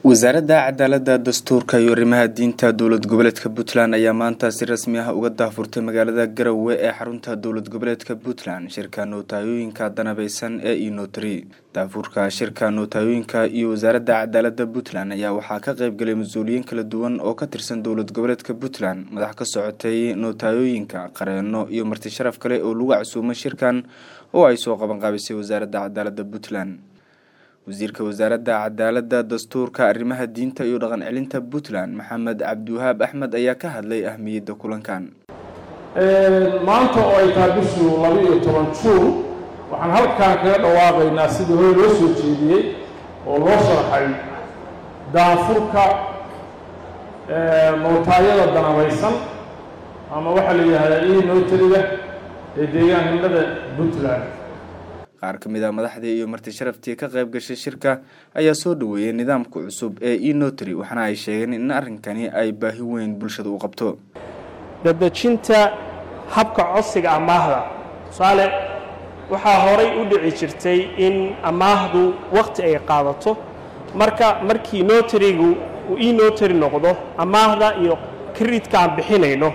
wasaaradda cadaaladda dastuurka iyo arrimaha diinta dowlad goboleedka puntland ayaa maanta si rasmi ah uga daahfurtay magaalada garowe ee xarunta dowlad goboleedka puntland shirka nootayooyinka danabeysan ee inotri daafurka shirka nootayooyinka iyo wasaaradda cadaaladda puntland ayaa waxaa ka qeybgalay mas-uuliyiin kala duwan oo ka tirsan dowlad goboleedka puntland madax ka socotay nootayooyinka qareeno iyo marti sharaf kale oo lagu casuumay shirkan oo ay soo qabanqaabisay wasaaradda cadaaladda puntland wasiirka wasaaradda cadaaladda dastuurka arrimaha diinta iyo dhaqan celinta puntland maxamed cabdiwahaab axmed ayaa ka hadlay ahmiyadda kulankan maanta oo ay tahay bishii laba iyo toban juun waxaan halkaan kaga dhawaaqaynaa sidii hore loo soo jeediyey oo loo sharxay daanfurka nootaayada danabaysan ama waxaa la yidhahdaa ii nootariga ee deegaanimada puntland qaar ka mid a madaxdii iyo marti sharaftii ka qayb gashay shirka ayaa soo dhaweeyay nidaamka cusub ee enotry waxaana ay sheegeen in arrinkani ay baahi weyn bulshada u qabto dadejinta habka codsiga amaahda tusaale waxaa horay u dhici jirtay in amaahdu wakhti ay qaadato marka markii notarigu uu enotary noqdo amaahda iyo kredidka aan bixinayno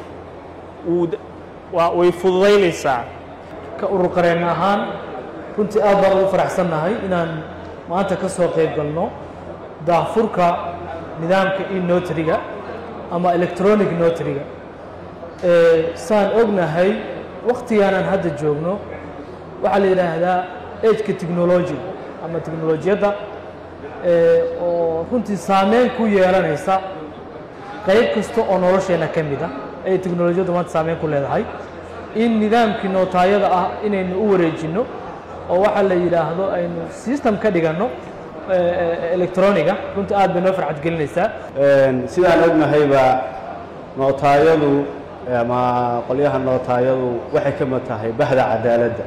way fududaynaysaa ka urur qareen ahaan runtii aad baan ugu faraxsannahay inaan maanta ka soo qayb galno daafurka nidaamka enotariga ama electronic notariga saan ognahay wakhtigaanaan hadda joogno waxaa la yidhaahdaa ageka technology ama technolojiyadda oo runtii saameyn ku yeelanaysa qayb kasta oo nolosheenna ka mid a ayay technolojiyaddu maanta saameyn ku leedahay in nidaamkii nootaayada ah inaynu u wareejinno oo waxaa la yidhaahdo aynu system ka dhiganno electroniga runtii aad bay noo farxad gelinaysaa sidaan ognahayba nootaayadu ama qolyaha nootaayadu waxay ka mid tahay bahda cadaaladda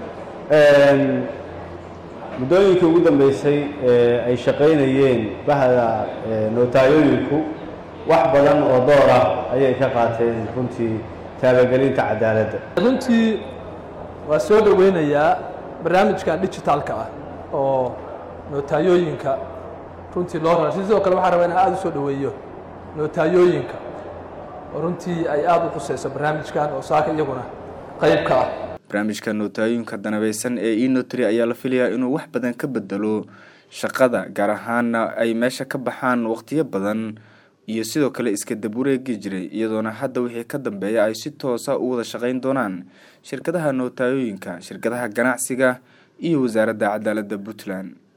muddooyinkii ugu dambeysay ee ay shaqaynayeen bahda nootaayooyinku wax badan oo door ah ayay ka qaateen runtii taabagelinta cadaaladda runtii waa soo dhoweynayaa barnaamijkan digitalka ah oo nootayooyinka runtii loo rara sidoo kale waxaan rabaa inaan aada u soo dhoweeyo nootayooyinka oo runtii ay aada u quseyso barnaamijkan oo saaka iyaguna qayb ka ah barnaamijka nootayooyinka danabeysan ee enotry ayaa la filayaa inuu wax badan ka bedelo shaqada gaar ahaana ay meesha ka baxaan waqtiyo badan iyo sidoo kale iska dabureegi jiray iyadoona hadda wixii ka dambeeya ay si toosa u wada shaqayn doonaan shirkadaha nootayooyinka shirkadaha ganacsiga iyo wasaaradda cadaaladda puntland